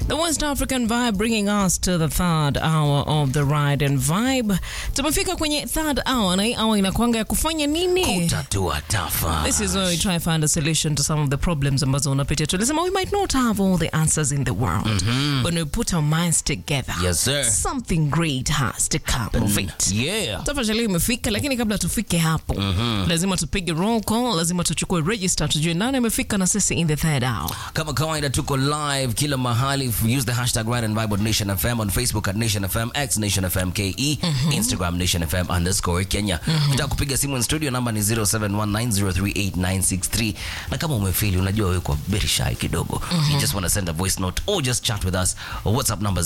The West African Vibe bringing us to the third hour of the ride and vibe. Tumefika kwenye third hour na hii hour inakwanga ya kufanya nini? Kutatua tafa. This is where we try to find a solution to some of the problems ambazo unapitia. Tulisema we might not have all the answers in the world, but when we put our minds together, Yes, sir. something great has to come of it. Yeah. tafadhali imefika lakini kabla tufike hapo lazima tupige roll call lazima tuchukue register tujue nani amefika na sisi in the third hour Kama kawaida tuko live kila mahali. Use the hashtag Ride and Vibe on Nation FM on Facebook at Nation FM, X Nation FM KE, Instagram Nation FM underscore Kenya. Ukitaka kupiga simu in studio namba ni 0719038963. Na kama umefili unajua wewe kwa very shy kidogo. You just want to send a voice note or just chat with us. Or WhatsApp number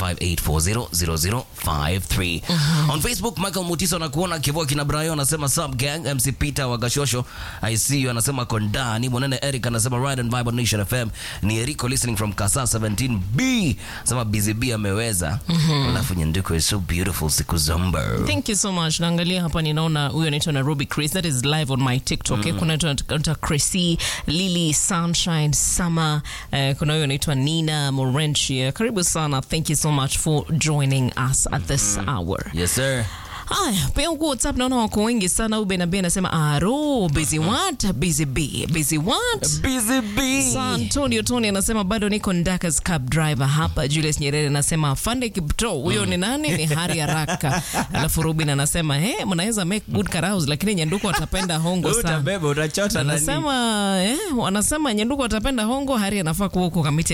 0758400053. On Facebook Michael Mutiso anakuona Kivoa kina Brayo anasema sub gang MC Peter wa Gashosho I see you anasema kondani Mwanene Eric anasema Ride and Vibe on Nation FM ni Eriko listening from Kasa 17B anasema Busy B ameweza alafu Nyanduko is so beautiful siku zomba thank you so much naangalia hapa ninaona huyo anaitwa nairobi chris that is live on my tiktok mm. kuna anaitwa chrissy lily sunshine summer uh, kuna huyo anaitwa nina morenchia karibu sana thank you so much for joining us at this hour yes sir Haya, pia huku WhatsApp naona wako wengi sana. Ube na Ben anasema aro busy what busy b busy what Busy B Sa Antonio Tony anasema bado niko Ndakas cab driver hapa. Julius Nyerere anasema Fande Kipto, huyo ni nani? Ni Hari Haraka. Alafu Rubin anasema he, mnaweza make good carouse, lakini Nyanduko atapenda hongo sana. utabeba utachota nani Anasema eh, wanasema Nyanduko atapenda hongo, Hari anafaa kuwa huko kamiti